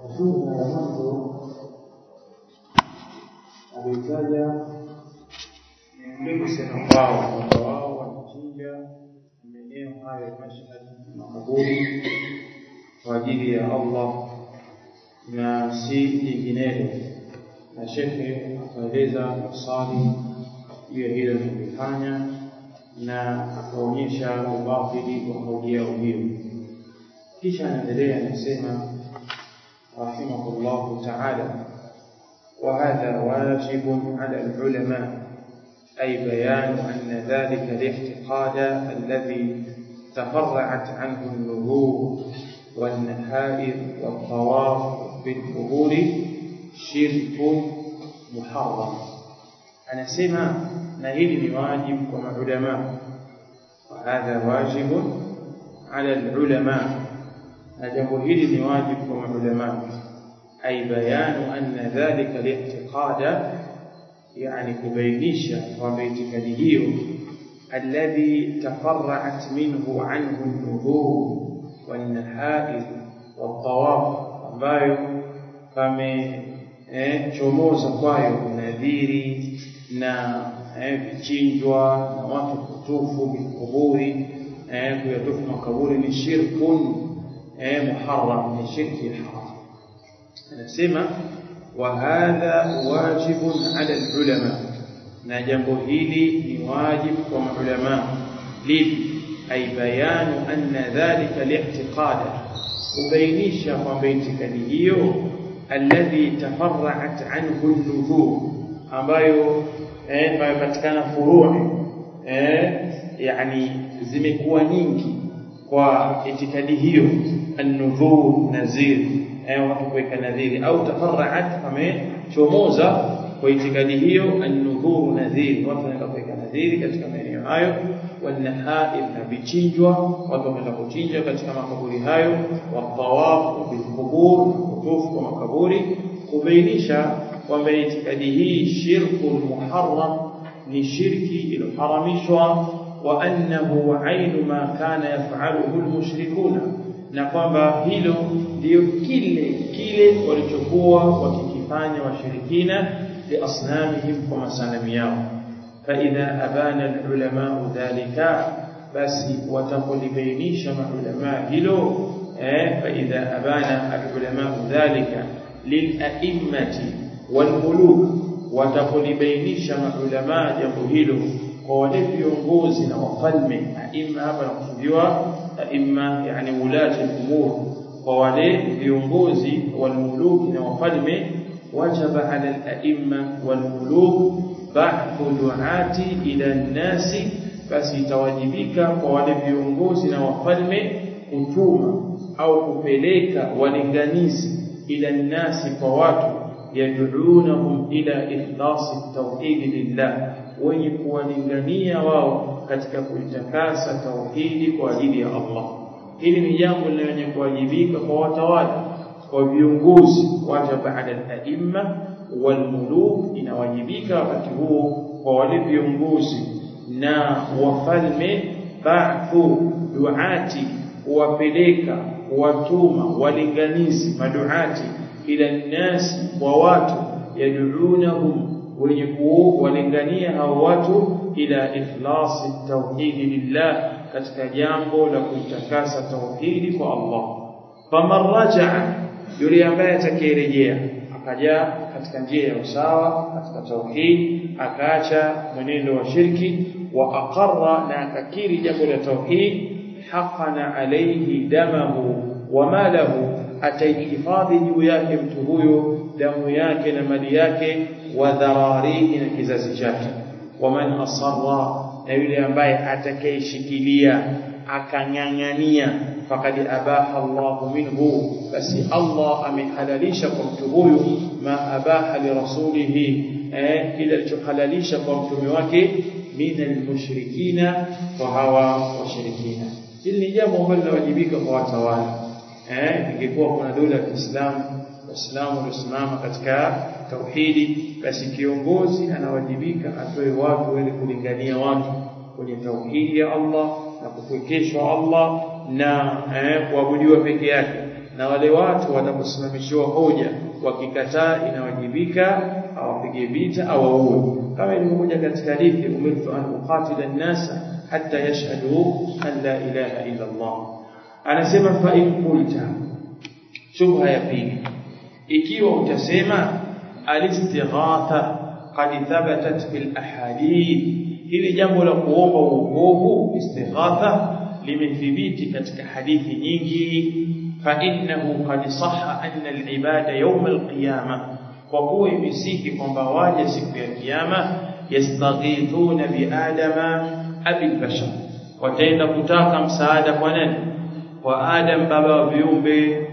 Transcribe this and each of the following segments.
Fungu la mwanzo alitaja ni kusema kwao kwamba wao wanachinja maeneo hayo ya Mashhad makaburi kwa ajili ya Allah na si jinginelo, na shekhe akaeleza masali juu ya hilo lilifanya na akaonyesha ubatili wa kauli yao hiyo. Kisha anaendelea anasema rahimahullahu taala وهذا واجب على العلماء أي بيان أن ذلك الاعتقاد الذي تفرعت عنه النذور والنحائر والطواف بالقبور شرك محرم أنا سمع نهيل واجب كما علماء وهذا واجب على العلماء هذا هيل واجب كما علماء أي بيان أن ذلك الاعتقاد يعني كبينيشا وباعتقاده الذي تفرعت منه عنه النذور والنحائر والطواف ambayo pamechomoza eh, kwayo nadhiri na eh, vichinjwa na watu kutufu vikuburi eh, kuyatufu makaburi ni shirkun eh, muharram ni shirki haram anasema wa hadha wajibun ala alulama na jambo hili ni wajibu kwa maulama lipi ay bayanu anna dhalika li'tiqada kubainisha kwamba itikadi hiyo alladhi tafarra'at anhu an-nuzur ambayo eh patikana furui eh yani zimekuwa nyingi kwa itikadi hiyo an-nuzur nazir eh watu kuweka nadhiri au tafarra'at pamechomoza kwa itikadi hiyo an-nudhur nadhiri watu wanaenda kuweka nadhiri katika maeneo hayo wanahaib na vichinjwa watu wanaenda kuchinja katika makaburi hayo watawaf bilqubur kutufu kwa makaburi kubainisha kwamba itikadi hii shirku muharram ni shirki iliyoharamishwa wa annahu ainu ma kana yaf'aluhu almushrikuna na kwamba hilo ndio kile kile walichokuwa wakikifanya washirikina liasnamihim kwa masanamu yao faidha abana alulama dhalika basi watapolibainisha maulama hilo eh faidha abana alulama dhalika lila'immati walmuluk watapolibainisha maulama jambo hilo kwa wale viongozi na wafalme aima hapa nakusudiwa aima yani ulati al-umur kwa wale viongozi walmuluki na wafalme wajaba ala al-aimma walmuluk ba'thu du'ati ila an-nasi basi itawajibika kwa wale viongozi na wafalme kutuma au kupeleka walinganizi ila nasi kwa watu yad'unahum ila ikhlasi at-tauhid lillah wenye kuwalingania wao katika kuitakasa tauhidi kwa ajili ya Allah hili ni jambo lenye kuwajibika kwa watawala kwa viongozi wajaba ala al-aimma walmuluk inawajibika wakati huo kwa wale viongozi na wafalme ba'thu duati kuwapeleka kuwatuma walinganizi maduati ila nasi wa watu yad'unahum wenye kuwalingania hao watu ila ikhlasi tauhidi lillah katika jambo la kuitakasa tauhidi kwa Allah faman rajaa yule ambaye atakayerejea akaja katika njia ya usawa katika tauhid akaacha mwenendo wa shirki wa aqarra na akakiri jambo la tauhid haqana alayhi damahu wa malahu ataihifadhi juu yake mtu huyo damu yake na mali yake wa dhararihi na kizazi chake waman asarra na yule ambaye atakayeshikilia akang'ang'ania faqad abaha Allah minhu basi Allah amehalalisha kwa mtu huyu ma abaha li rasulihi eh kile alichohalalisha kwa mtume wake min almushrikina wa hawa washirikina hili ni jambo ambalo linawajibika kwa watawala eh ingekuwa kuna dola ya Kiislamu waislamu waliosimama katika tauhidi basi kiongozi anawajibika atoe watu wale kulingania watu kwenye tauhidi ya Allah na kupwekeshwa Allah na eh, kuabudiwa peke yake na wale watu wanaposimamishiwa hoja wakikataa inawajibika awapige vita au waue kama ilivyokuja katika hadithi umirtu an uqatila an-nasa hatta yashhadu an la ilaha illa Allah anasema fa in qulta shubha ya pili ikiwa utasema alistighatha qad thabatat fil ahadith hili jambo la kuomba uokovu istighatha limethibiti katika hadithi nyingi fa innahu qad sahha anna al-ibada yawm al-qiyamah kwa kuwa imesihi kwamba waje siku ya kiyama yastaghithuna bi adama abil bashar wataenda kutaka msaada kwa nani kwa adam baba wa viumbe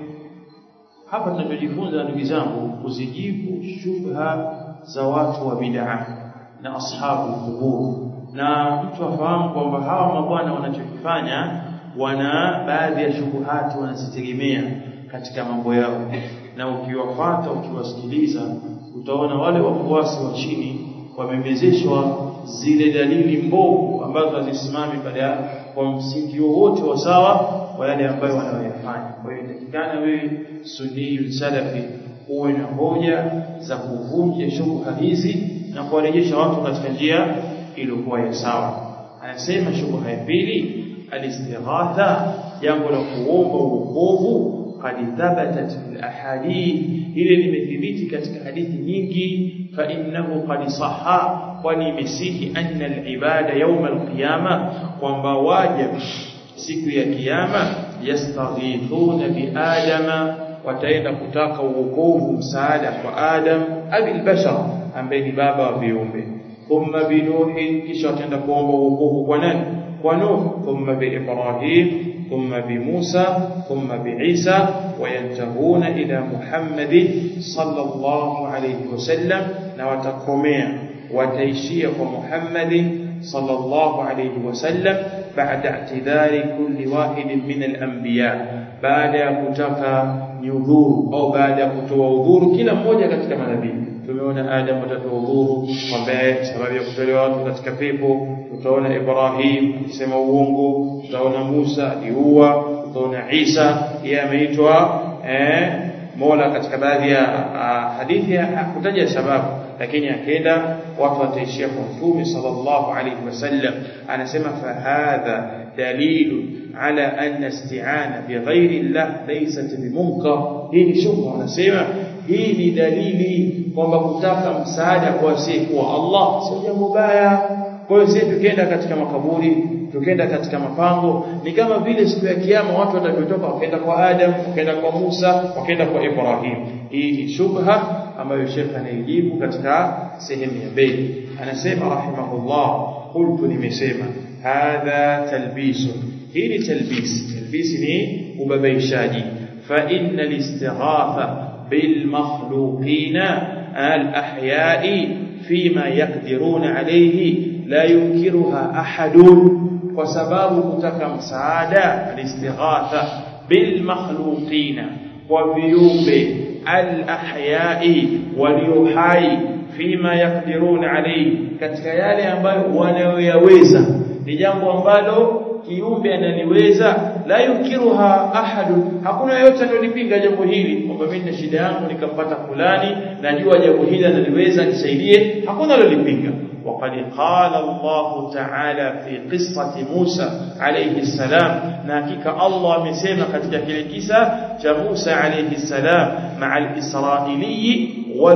hapa tunachojifunza ndugu zangu kuzijibu shubha za watu wa bid'a na ashabu qubur na mtu afahamu kwamba hawa mabwana wanachokifanya wana baadhi ya shubuhati wanazitegemea katika mambo yao na ukiwafuata ukiwasikiliza utaona wale wafuasi wa chini wamemezeshwa zile dalili mbovu ambazo hazisimami baada kwa msingi wowote wa sawa kwa yale ambayo wanayoyafanya kwa hiyo inatakikana wewe sunni salafi uwe na hoja za kuvunja shubha hizi na kuwarejesha watu katika njia iliyokuwa ya sawa anasema shubha ya pili alistighatha jambo la kuomba uokovu qad thabatat fil ahadith ile limethibiti katika hadithi nyingi fa innahu qad sahha kwani imesihi anna al-ibada yawm al-qiyama kwamba waja siku ya kiyama yastaghithuna bi adama wataenda kutaka uokovu msaada kwa adam abil bashar ambaye ni baba wa viumbe thumma bi nuhi kisha wataenda kuomba uokovu kwa nani kwa nuh thumma bi ibrahim ثم بموسى ثم بعيسى وينتهون إلى محمد صلى الله عليه وسلم نوتقوميا وتيشية محمد صلى الله عليه وسلم بعد اعتذار كل واحد من الأنبياء بعد كتك nyudhuru au baada ya kutoa udhuru kila mmoja katika manabii tumeona Adam atatoa udhuru kwamba sababu ya kutolewa watu katika pepo tutaona Ibrahim akisema uongo tutaona Musa aliua tutaona Isa yeye ameitwa eh Mola katika baadhi ya hadithi hakutaja sababu lakini akenda watu wataishia kwa mtume sallallahu alayhi wasallam anasema fa hadha dalilu على أن استعانة بغير الله ليست بمنكر hii ni shubha wanasema hii ni dalili kwamba kutaka msaada kwa asiyekuwa Allah sio jambo baya kwa hiyo sisi tukienda katika makaburi tukienda katika mapango ni kama vile siku ya kiyama watu watakapotoka wakaenda kwa Adam wakaenda kwa Musa wakaenda kwa Ibrahim hii ni shubha ambayo Sheikh anaijibu katika sehemu ya mbele anasema rahimahullah qultu nimesema hadha talbisun hii ni talbis talbis ni ubabaishaji fa inna listighatha bil makhluqina al ahya'i fima yaqdiruna alayhi la yunkiruha ahadun kwa sababu kutaka msaada alistighatha bil makhluqina kwa viumbe al ahya'i walio hai fima yaqdiruna alayhi katika yale ambayo wanayoyaweza ni jambo ambalo kiumbe analiweza la yukiruha ahadu hakuna yote anayolipinga jambo hili kwamba mimi na shida yangu nikampata fulani najua jambo hili analiweza nisaidie hakuna alolipinga وقد قال الله تعالى في قصة موسى عليه السلام ناكيك الله مسيما katika kile kisa cha Musa عليه السلام مع الإسرائيلي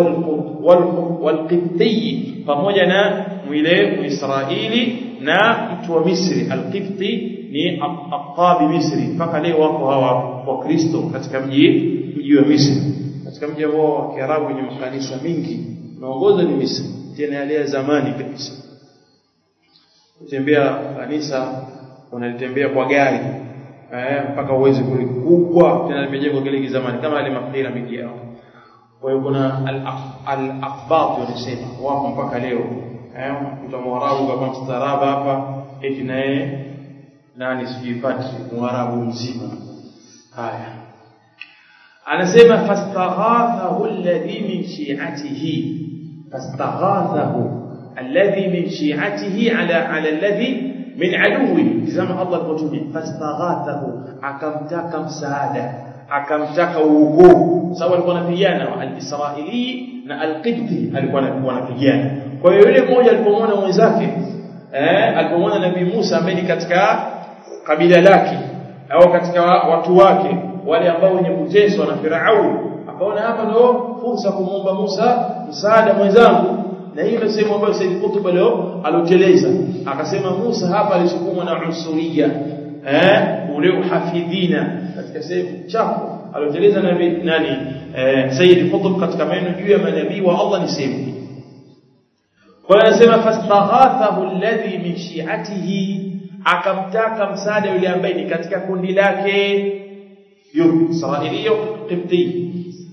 والقبطي pamoja na mwile Muisraeli na mtu wa Misri al-Qibti ni aqtabi Misri mpaka leo wako hawa wa Kristo katika mji mji wa Misri katika mji ambao wa Kiarabu wenye makanisa mingi naongoza ni Misri tena yale ya zamani kabisa kutembea kanisa unalitembea kwa gari eh mpaka uweze kulikubwa tena limejengwa kile kizamani kama ile mapira mingi yao kwa hiyo kuna al-aqbat wanasema wapo mpaka leo eh mtu mwarabu kama mstaaraba hapa eti naye nani sijipati mwarabu mzima haya anasema fastaghathahu alladhi min shi'atihi fastaghathahu alladhi min shi'atihi ala ala alladhi min aduwi tazama Allah alipotumia fastaghathahu akamtaka msaada akamtaka uukuu sababu alikuwa anapigana al-Israili na al-Qibti alikuwa anapigana kwa hiyo yule mmoja alipomwona mwenzake eh alipomwona nabii Musa ambaye ni katika kabila lake au katika watu wake wale ambao wenye kuteswa na Farao akaona hapa ndio fursa kumuomba Musa msaada mwenzangu na hiyo ndio sehemu ambayo Said Qutb leo aloteleza akasema Musa hapa alisukumwa na usuria eh ule uhafidhina katika sehemu chafu aloteleza nabii nani eh, Said Qutb katika maneno juu ya manabii wa Allah ni sehemu kwa hiyo anasema fastaghathahu alladhi min shi'atihi akamtaka msaada yule ambaye ni katika kundi lake yupi Israiliyo Qibti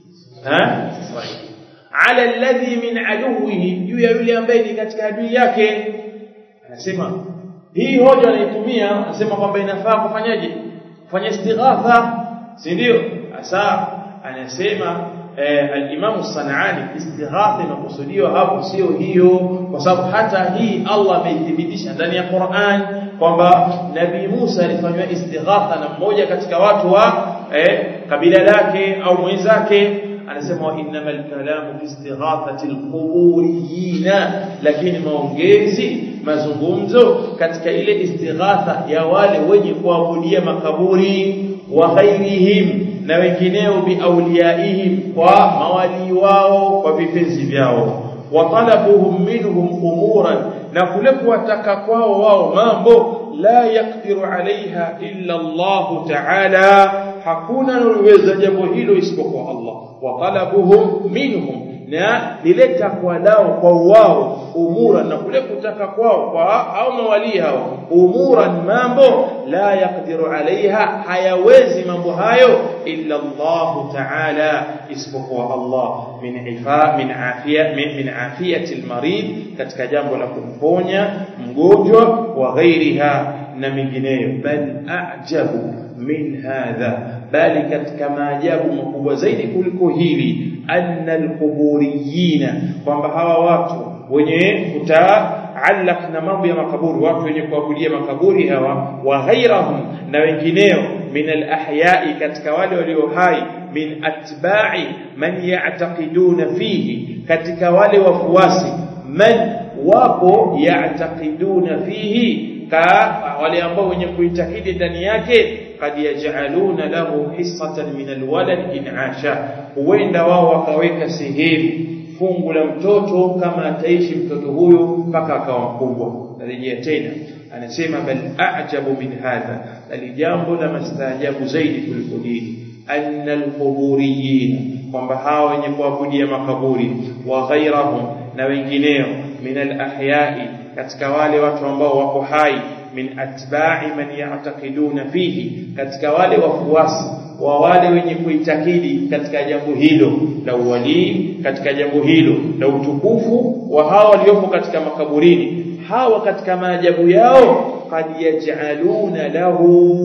ha Israili ala alladhi min aduwihi juu ya yule ambaye ni katika adui yake anasema hii hoja anaitumia anasema kwamba inafaa kufanyaje kufanya istighatha si ndio asa anasema eh, al-Imam Sanani istighatha inakusudiwa hapo sio hiyo kwa sababu hata hii Allah ameithibitisha ndani ya Qur'an kwamba Nabii Musa alifanywa istighatha na mmoja katika watu wa eh, kabila lake au mwenzake anasema wa innamal kalamu fi istighathati alquburiyina lakini maongezi mazungumzo katika ile istighatha ya wale wenye kuabudia makaburi wa ghairihim na wengineo biauliaihim kwa mawali wao kwa vipenzi vyao wa talabuhum minhum umuran na kule kuwataka kwao wao mambo la yakdiru alaiha illa Allah ta'ala hakuna anayeweza jambo hilo isipokuwa Allah wa talabuhum minhum na lile takwa lao kwa wao umura na kule kutaka kwao kwa au mawali hao umuran mambo la yakdiru alaiha hayawezi mambo hayo illa Allah ta'ala isipokuwa Allah min ifa min afia min, min afiyati almarid katika jambo la kumponya mgonjwa wa ghairiha na mingineyo bal a'jabu min hadha bali katika maajabu makubwa zaidi kuliko hili anna alquburiyina kwamba hawa watu wenye kutaallaq na mambo ya makaburi watu wenye kuabudia makaburi hawa wa ghairahum na wengineo min alahyai katika wale walio hai min atba'i man ya'taqiduna fihi katika wale wafuasi man wapo ya'taqiduna fihi ka wale ambao wenye kuitakidi ndani yake kad yaj'aluna lahu hissatan min alwalad in asha huenda wao wakaweka sehemu fungu la mtoto kama ataishi mtoto huyo mpaka akawa mkubwa narejea tena anasema bal a'jabu min hadha bali jambo la mastaajabu zaidi kuliko hili anna alquburiyin kwamba hawa wenye kuabudia makaburi wa ghairahum na wengineo min alahyai katika wale watu ambao wako hai min atba'i man ya'taqiduna fihi katika wale wafuasi wa wale wenye kuitakidi katika jambo hilo la uwalii katika jambo hilo la utukufu wa hawa waliopo katika makaburini hawa katika maajabu yao kad yaj'aluna lahu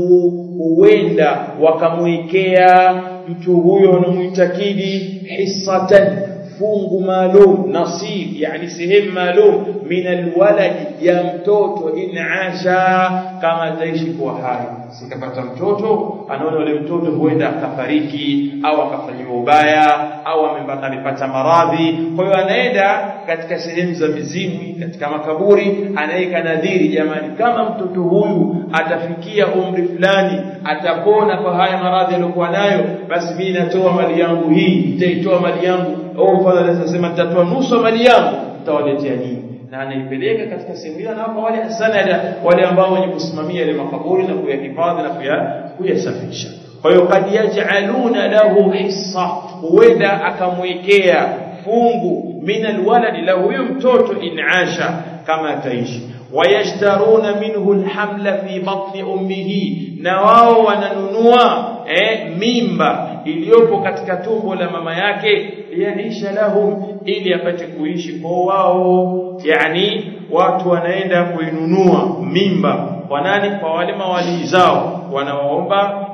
huenda wakamwekea mtu huyo anamuitakidi hissatan fungu maalum nasib yani sehemu maalum min alwalad ya mtoto in asha kama ataishi kuwa hai sikapata mtoto anaona yule mtoto huenda akafariki au akafanyiwa ubaya au amepata maradhi kwa hiyo anaenda katika sehemu za mizimwi katika makaburi anaweka nadhiri jamani kama mtoto huyu atafikia umri fulani atapona kwa haya maradhi aliyokuwa nayo basi mimi natoa mali yangu hii nitaitoa mali yangu au mfano anasema nitatoa nusu mali yangu nitawaletea nyinyi na anaipeleka katika sehemu ile anawapa wale hasanada wale ambao wenye kusimamia ile makaburi na kuyahifadhi na kuyasafisha kwa hiyo kad yaj'aluna lahu hissa huenda akamwekea fungu min alwalad la huyo mtoto in asha kama ataishi wayashtaruna minhu alhamla fi batni ummihi na wao wananunua eh, mimba iliyopo katika tumbo la mama yake yaisha lahum ili apate kuishi kwa wao yani watu wanaenda kuinunua mimba kwa nani kwa wale mawali zao wanawaomba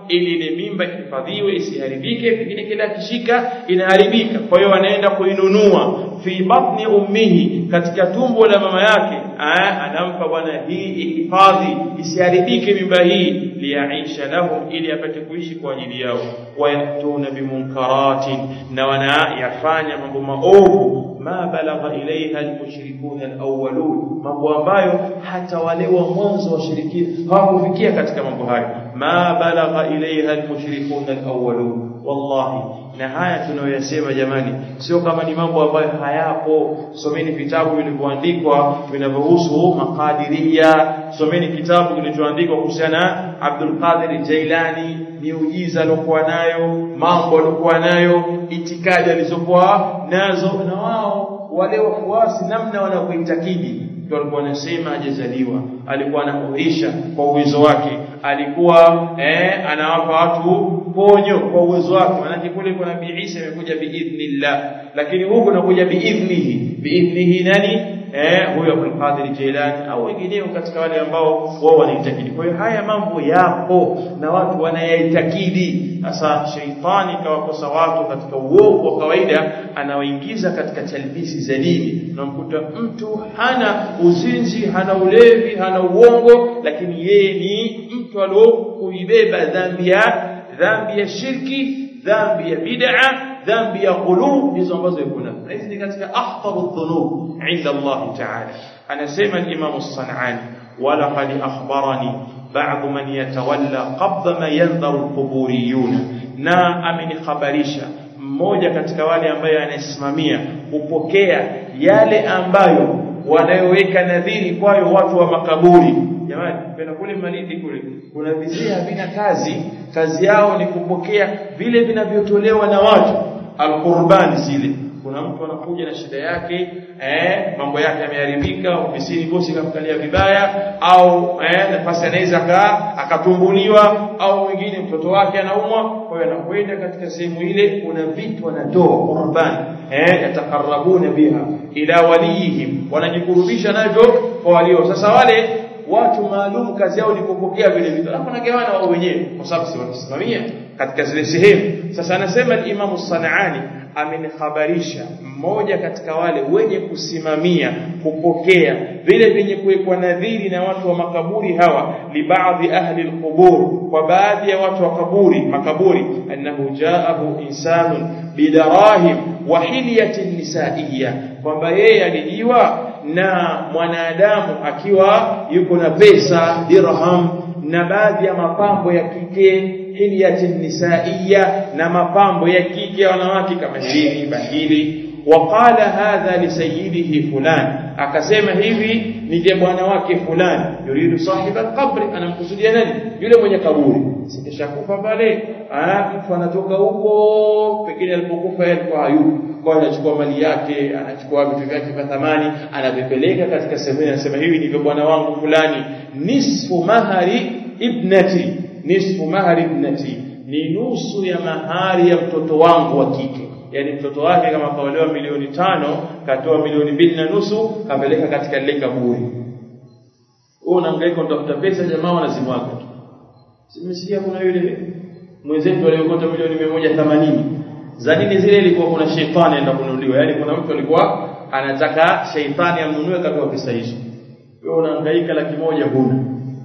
ili ile mimba ihifadhiwe isiharibike pengine kila akishika inaharibika kwa hiyo anaenda kuinunua fi batni ummihi katika tumbo la mama yake Aa, anampa bwana hii ihifadhi isiharibike mimba hii liyaisha lahum ili apate kuishi kwa ajili yao wayatuna bimunkaratin na wanayafanya mambo maovu ma balagha ilaiha almushrikun alawwalun mambo ambayo hata wale wa mwanzo washirikina hawakufikia katika mambo hayo ma balagha ilaiha almushrikun alawwalun wallahi na haya tunayoyasema jamani sio kama ni mambo ambayo hayapo someni vitabu vilivyoandikwa vinavyohusu makadiria someni kitabu kilichoandikwa kuhusiana na Abdul Qadir Jailani miujiza aliyokuwa nayo mambo aliyokuwa nayo itikadi alizokuwa nazo na wao wale wafuasi namna wanavyoitakidi ndio alikuwa anasema hajazaliwa alikuwa anahuisha kwa uwezo wake alikuwa eh, anawapa watu ponyo kwa uwezo wake maana kule kwa nabii Isa imekuja biidhnillah lakini huko nakuja biidhnihi biidhnihi nani eh huyo Abdul Qadir Jilani au wengineo katika wale ambao wao wanaitakidi kwa hiyo haya mambo yapo na watu wanayaitakidi sasa sheitani kawakosa watu katika uovu wa kawaida anawaingiza katika talbisi za dini unamkuta mtu hana uzinzi hana ulevi hana uongo lakini yeye ni mtu aliokuibeba dhambi ya dhambi ya shirki dhambi ya bid'a dhambi ya qulub hizo ambazo yuko nazo hizi ni katika akhtaru dhunub inda Allah ta'ala anasema al-Imam as-San'ani wala qad akhbarani ba'd man yatawalla qabla ma yanzaru al-quburiyun na amenikhabarisha mmoja katika wale ambaye anasimamia kupokea yale ambayo wanayoweka nadhiri kwayo watu wa makaburi jamani penda kule Malindi kule kuna vizee havina kazi kazi yao ni kupokea vile vinavyotolewa na watu alqurban zile kuna mtu anakuja na shida yake eh mambo yake yameharibika ofisini bosi kamkalia vibaya au eh nafasi anaweza akatumbuliwa au mwingine mtoto wake anaumwa kwa hiyo anakwenda katika sehemu ile kuna vitu wanatoa qurban eh yatakarabuna biha ila waliyihim wanajikurubisha navyo kwa walio sasa wale watu maalum kazi yao ni kupokea vile vitu alafu wanagawana wao wenyewe kwa sababu si wanasimamia katika zile sehemu sasa anasema Imam Sanani amenikhabarisha mmoja katika wale wenye kusimamia kupokea vile vyenye kuwekwa nadhiri na watu wa makaburi hawa li baadhi ahli alqubur kwa baadhi ya watu wa kaburi makaburi annahu jaahu insanun bidarahim wa hilyatin nisaiya kwamba yeye alijiwa na mwanadamu akiwa yuko na pesa dirham na baadhi ya mapambo ya kike hilyatin nisaiya na mapambo ya kike wanawake kama hirini bahili وقال هذا لسيده فلان akasema hivi nije bwana wake fulani yuridu sahiba alqabr anamkusudia nani yule mwenye kaburi sikishakufa pale ah mtu anatoka huko pengine alipokufa yeye alikuwa hayupo kwa anachukua mali yake anachukua vitu vyake vya thamani anavipeleka katika sehemu anasema hivi ndivyo bwana wangu fulani nisfu mahari ibnati nisfu mahari ibnati ni nusu ya mahari ya mtoto wangu wa kike yani mtoto wake kama kaolewa milioni tano katoa milioni mbili na nusu kapeleka katika lile kaburi wewe unahangaika utafuta pesa jamaa wanazimwaga tu simesikia kuna yule mwenzetu aliyokota milioni 180 za nini zile ilikuwa kuna shetani anaenda kununuliwa yani kuna mtu alikuwa anataka sheitani amnunue katoa pesa hizo wewe unahangaika laki moja huna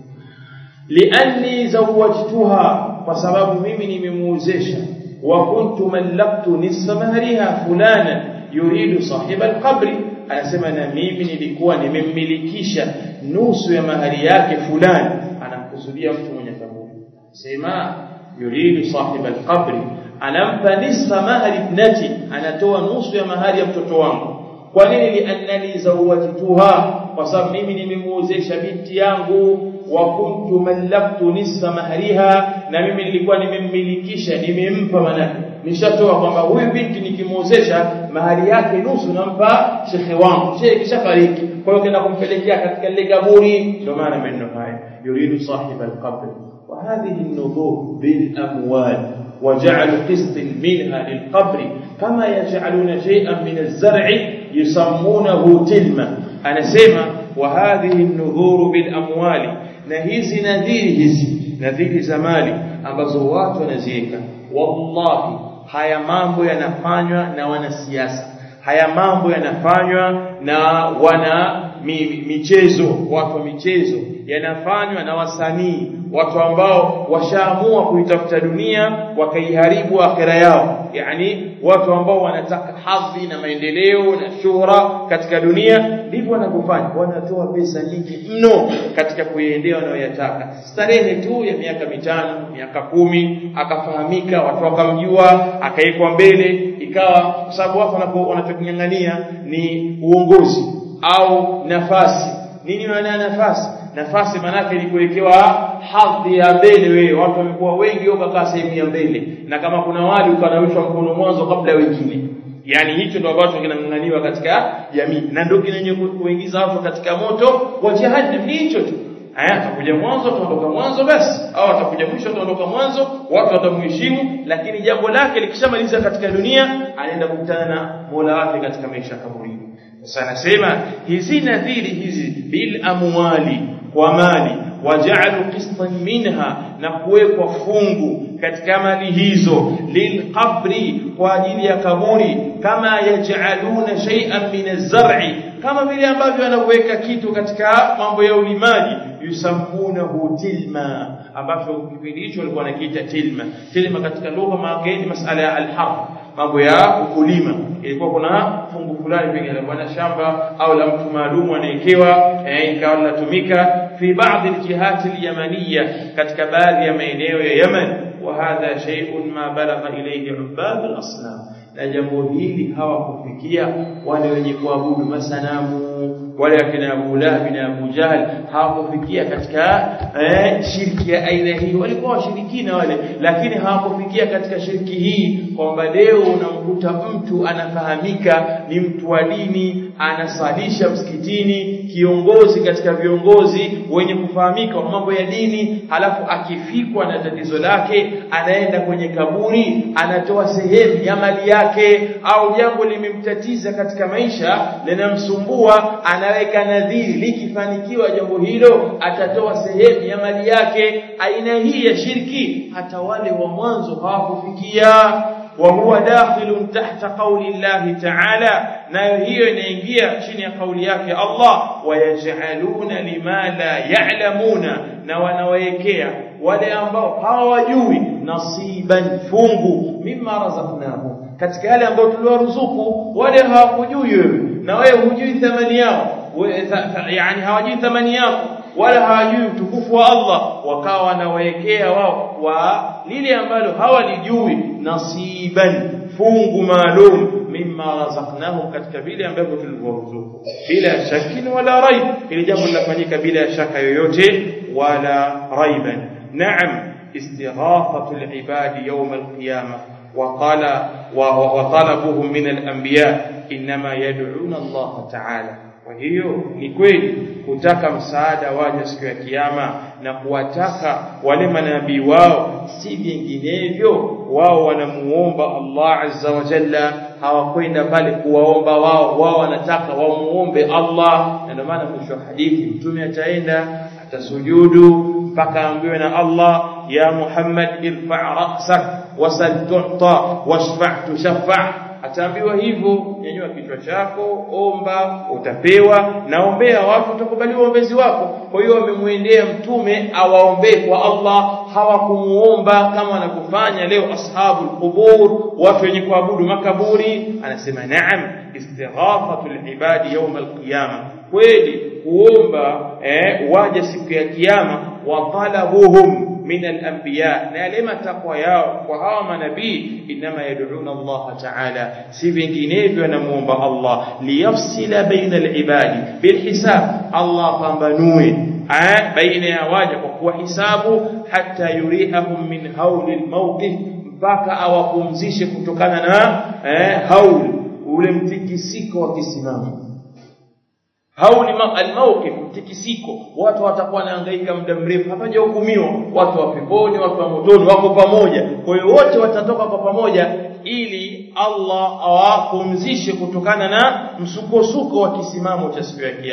lianni zawajtuha kwa sababu mimi nimemuozesha وكنت ملكت نصف مهرها فلانا يريد صاحب القبر anasema na mimi nilikuwa nimemmilikisha nusu ya mahari yake fulani anamkusudia mtu mwenye kaburi sema yuridu sahib alqabr anampa nisfa mahari ibnati anatoa nusu ya mahari ya mtoto wangu kwa nini liannani zawajtuha kwa sababu mimi nimemuozesha binti yangu wa kuntu mallaktu nisfa mahariha na mimi nilikuwa nimemmilikisha nimempa manake nishatoa kwamba huyu binti nikimuozesha mahari yake nusu nampa shekhe wangu shekhe kishafariki kwa hiyo kenda kumpelekea katika lile kaburi ndio maana maneno haya yuridu sahib alqabr wa hadhihi an-nubur bil amwal وجعل قسط منها للقبر كما يجعلون شيئا من الزرع يسمونه تلمة أنا سيما وهذه النذور بالأموال نهيز نذير هزي nadhiri za mali ambazo watu wanaziweka wallahi haya mambo yanafanywa na wanasiasa haya mambo yanafanywa na wana mi, michezo watu wa michezo yanafanywa na wasanii watu ambao washaamua kuitafuta dunia wakaiharibu akhera yao yani watu ambao wanataka hadhi na maendeleo na shuhra katika dunia ndivyo wanavyofanya wanatoa pesa nyingi mno katika kuiendea wanayoyataka starehe tu ya miaka mitano miaka kumi akafahamika watu wakamjua akawekwa mbele ikawa kwa sababu watu wanachoking'ang'ania ni uongozi au nafasi nini maana ya nafasi nafasi manake ni kuwekewa hadhi ya mbele wewe watu wamekuwa wengi ukakaa sehemu ya mbele na kama kuna wali ukanawishwa mkono mwanzo kabla ya wengine yani hicho ndio ambacho kinang'ang'aniwa katika jamii na ndio kinyenye kuingiza watu katika moto wa jahannam ni hicho tu aya atakuja mwanzo tuondoka mwanzo basi au atakuja mwisho tuondoka mwanzo watu watamheshimu lakini jambo lake likishamaliza katika dunia anaenda kukutana na Mola wake katika maisha kaburini sasa anasema hizi nadhiri hizi bil amwali kwa mali waja'alu qistan minha na kuwekwa fungu katika mali hizo lilqabri kwa ajili ya kaburi kama yaj'aluna shay'an min az-zar'i kama vile ambavyo wanaweka kitu katika mambo ya ulimaji yusammunahu tilma ambacho kipindi hicho walikuwa wanakiita tilma tilma katika lugha maana ni masala ya al-harb mambo ya ukulima ilikuwa kuna fungu fulani pengine la bwana shamba au la mtu maalum anaekewa eh, ikawa linatumika fi baadhi aljihati alyamaniya katika baadhi ya maeneo ya Yemen wa hadha shay'un ma balagha ilayhi ubad alasnam na jambo hili hawakufikia wale wenye kuabudu masanamu wale akina Abu Lahab na Abu Jahl hawakufikia katika eh, shirki ya aina hii walikuwa washirikina wale lakini hawakufikia katika shirki hii kwamba leo unamkuta mtu anafahamika ni mtu wa dini anasalisha msikitini kiongozi katika viongozi wenye kufahamika wa mambo ya dini halafu akifikwa na tatizo lake anaenda kwenye kaburi anatoa sehemu ya mali yake au jambo limemtatiza katika maisha linamsumbua anaweka nadhiri likifanikiwa jambo hilo atatoa sehemu ya mali yake aina hii ya shirki hata wale wa mwanzo hawakufikia وهو داخل تحت قول الله تعالى nayo hiyo inaingia chini ya kauli yake Allah wayajaluna lima la ya'lamuna na wanawekea wale ambao hawajui nasiban fungu mimma razaqnahu katika yale ambayo tuliwaruzuku wale hawakujui wewe na wewe hujui thamani yao yani hawajui thamani yako wala hawajui utukufu wa Allah wakawa wanawekea wao wa lile ambalo hawalijui nasiban fungu maalum mimma razaqnahum katika vile ambavyo tulivyoruzuku bila shakkin wala raib ili jambo linafanyika bila shaka yoyote wala raiban naam istighathatu alibadi yawm alqiyamah وقال وطلبهم من الانبياء انما يدعون الله تعالى kwa hiyo ni kweli kutaka msaada waje siku ya kiyama na kuwataka wale manabii wao si vinginevyo wao wanamuomba Allah azza wa jalla hawakwenda pale kuwaomba wao wao wanataka wamuombe Allah na ndio maana mwisho wa hadithi mtume ataenda atasujudu mpaka ambiwe na Allah ya Muhammad irfa ra'sak wasal tu'ta washfa' tushaffa ataambiwa hivyo nyanyua kichwa chako omba utapewa naombea watu utakubaliwa uombezi wako kwa hiyo wamemwendea mtume awaombee kwa Allah hawakumuomba kama wanavyofanya leo ashabul qubur watu wenye kuabudu makaburi anasema naam istighathatul ibadi yawm alqiyama kweli kuomba eh, waje siku ya kiyama wa talabuhum من الأنبياء نالما تقوى yao kwa hawa manabii inma yad'una Allah ta'ala si vinginevyo namuomba Allah liyafsila baina al-ibadi bilhisab Allah pambanue baina ya waja kwa kuwa hisabu hata yurihahum min hauli al-mawqif mpaka awapumzishe kutokana na eh, haul ule mtikisiko wa kisimamo hauli almawqif mtikisiko watu watakuwa wanahangaika muda mrefu hapajahukumiwa watu wa peponi watu wa motoni wako pamoja kwa hiyo wote watatoka kwa pamoja ili Allah awapumzishe kutokana na msukosuko wa kisimamo cha siku ya kiyama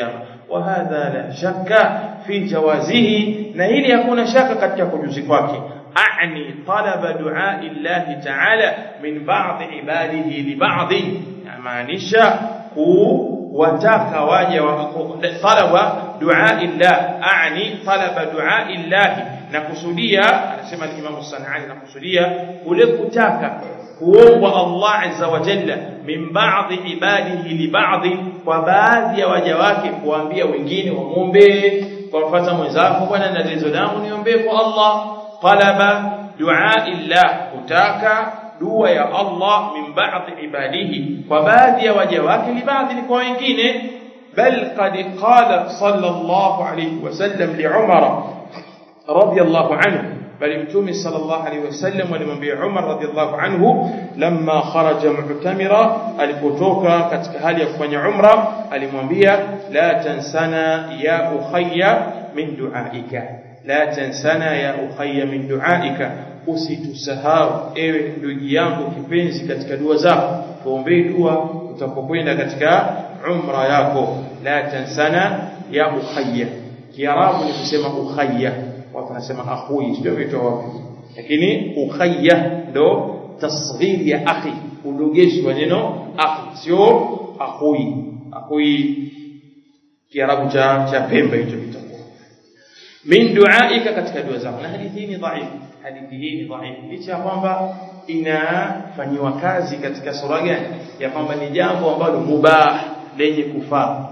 wa hadha la shakka fi jawazihi na hili hakuna shaka katika kujuzi kwake أعني طلب دعاء الله تعالى من بعض عباده لبعض maanisha kuwataka waja talaba dua illah aani talaba dua illah na kusudia anasema al-Imam Sanani na kusudia kule kutaka kuombwa Allah azza wa jalla min ba'dhi ibadihi li ba'dhi kwa baadhi ya waja wake kuambia wengine wamwombe kwa mfano mwenzako bwana na tatizo langu niombe kwa Allah talaba dua illah kutaka dua ya Allah min ba'dhi ibadihi kwa baadhi ya waja wake li baadhi ni kwa wengine bal qad qala sallallahu alayhi wasallam li Umar radiyallahu anhu bali mtume sallallahu alayhi wasallam alimwambia Umar radiyallahu anhu lamma kharaja mu'tamira alipotoka katika hali ya kufanya umra alimwambia la tansana ya ukhayya min du'aika la tansana ya ukhayya min du'aika usitusahau ewe ndugu yangu kipenzi katika dua zako tuombee dua utapokwenda katika umra yako la tansana ya ukhayya kiarabu ni kusema ukhayya watu wanasema akhui sio vitu wapi lakini ukhayya ndo tasghir ya akhi udogeshi wa neno akhi sio akhui akhui kiarabu cha cha pembe hicho kitakuwa min duaika katika dua zako na hadithi hii ni dhaifu hadithi hii ni dhaifu licha ya kwamba inafanyiwa kazi katika sura gani ya kwamba ni jambo ambalo mubah lenye kufaa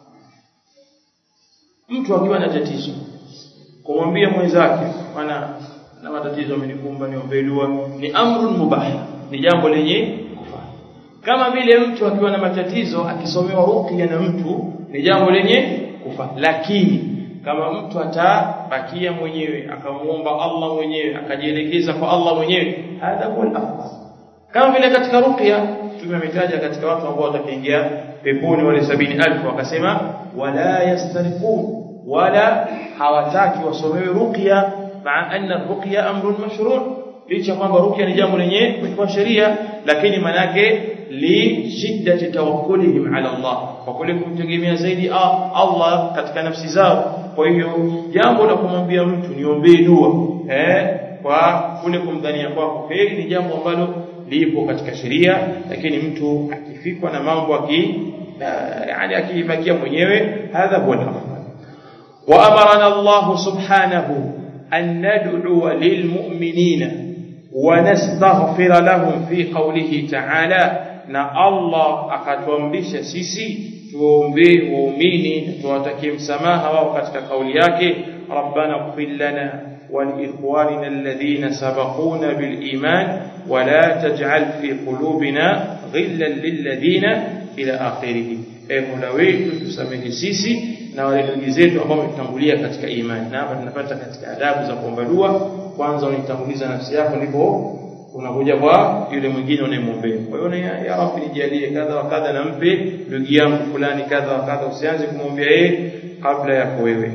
mtu akiwa na tatizo kumwambia mwenzake bwana na matatizo amenikumba niombee dua ni amrun mubah ni jambo lenye kufaa kama vile mtu akiwa na matatizo akisomewa ruqya na mtu ni jambo lenye kufaa lakini kama mtu atabakia mwenyewe akamuomba Allah mwenyewe akajielekeza kwa Allah mwenyewe hadha huwa al-afdal kama vile katika ruqya tumemetaja katika watu ambao watakiingia peponi wale sabini alfu wakasema wala yastariqun wala hawataki wasomewe ruqya maa anna ruqya amrun mashru' licha kwamba ruqya ni jambo lenye kwa sheria lakini manake li shiddati tawakkulihim ala Allah kwa kule kumtegemea zaidi Allah katika nafsi zao kwa hiyo jambo la kumwambia mtu niombee dua eh kwa kule kumdhania kwako hili ni jambo ambalo lipo katika sheria lakini mtu akifikwa na mambo aki yani akibakia mwenyewe hadha huwa al-afdal wa amarana Allah subhanahu an nad'u lilmu'minina wa nastaghfir lahum fi qawlihi ta'ala na Allah akatuamrisha sisi tuombee waumini tuwatakie msamaha wao katika kauli yake rabbana ighfir lana ولإخواننا الذين سبقونا بالإيمان ولا تجعل في قلوبنا غلا للذين إلى آخره e mola wetu tusamehe sisi na wale ndugu zetu ambao wametangulia katika imani na hapa tunapata katika adabu za kuomba dua kwanza unitanguliza nafsi yako ndipo unakuja kwa yule mwingine unayemwombea kwa hiyo ya rabbi nijalie kadha wa kadha na mpe ndugu yangu fulani kadha wa kadha usianze kumwombea yeye kabla yako wewe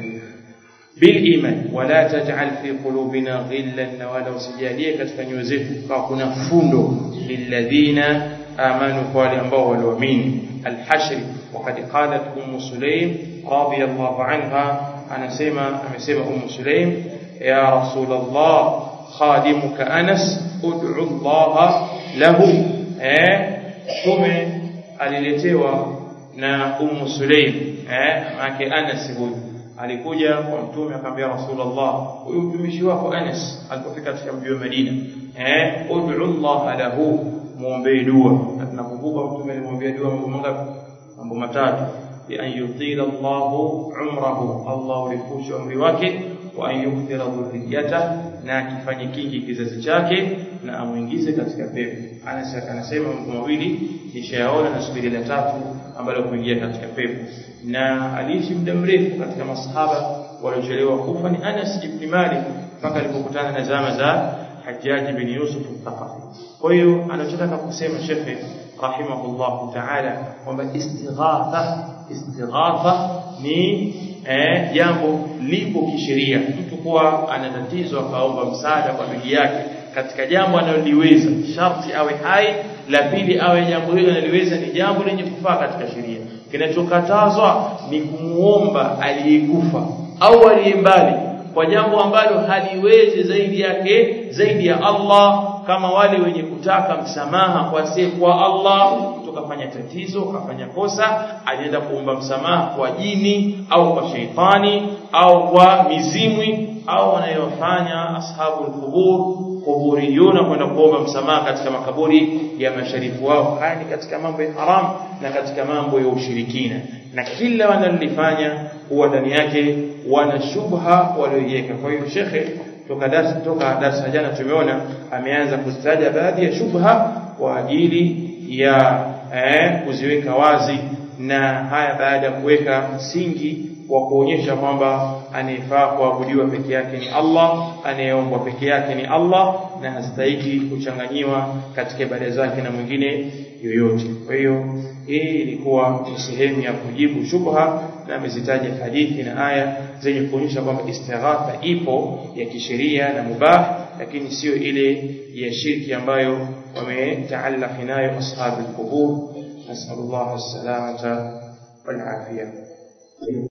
بالإيمان ولا تجعل في قلوبنا غلا ولا usijalie katika nyoyo zetu kwa kuna fundo lilladhina amanu kwa wale ambao waliamini al-hashr وقد قالت ام سليم رضي الله عنها anasema amesema um sulaim ya rasul allah khadimuka anas ud'u allah lahu eh tume aliletewa na um sulaim eh maana anas huyu alikuja kwa mtume akamwambia rasulullah huyu mtumishi wako Anas alipofika katika mji wa Madina eh ud'u Allah lahu muombe dua na tunakumbuka mtume alimwambia dua mambo mangapi mambo matatu bi an yutila Allah umrahu Allah ulifusha umri wake wa an yukthira dhurriyyata na akifanye kingi kizazi chake na amuingize katika pepo Anas anasema mambo mawili nishayaona na subiri la tatu ambalo kuingia katika pepo na aliishi muda mrefu katika masahaba waliochelewa kufa ni Anas ibn Malik mpaka alipokutana na zama za Hajjaj bin Yusuf al-Thaqafi kwa hiyo anachotaka kusema shekhe rahimahullah ta'ala kwamba istighatha istighatha ni eh, jambo lipo kisheria mtu kuwa ana tatizo akaomba msaada kwa ndugu yake katika jambo analoliweza sharti awe hai la pili awe jambo hilo analiweza ni jambo lenye kufaa katika sheria kinachokatazwa ni kumuomba aliyekufa au aliye mbali kwa jambo ambalo haliwezi zaidi yake zaidi ya Allah kama wale wenye kutaka msamaha kwa kwa Allah tukafanya tatizo kafanya kosa alienda kuomba msamaha kwa jini au kwa sheitani au kwa mizimwi au wanayofanya ashabul qubur kuburiyuna kwenda kuomba msamaha katika makaburi ya masharifu wao haya ni katika mambo ya haram na katika mambo ya ushirikina na kila wanalifanya huwa ndani yake wana shubha walioiweka kwa hiyo shekhe toka darasa toka darasa jana tumeona ameanza kuzitaja baadhi ya shubha kwa ajili ya eh, kuziweka wazi na haya baada ya kuweka msingi wa kuonyesha kwamba anayefaa kuabudiwa peke yake ni Allah, anayeombwa peke yake ni Allah na hastahiki kuchanganyiwa katika ibada zake na mwingine yoyote. Kwa hiyo hii ilikuwa ni sehemu ya kujibu shubha, na amezitaja hadithi na aya zenye kuonyesha kwamba istighatha ipo ya kisheria na mubah, lakini sio ile ya shirki ambayo wametaallaki nayo ashabul qubur. Nasallallahu alsalamata wal afia.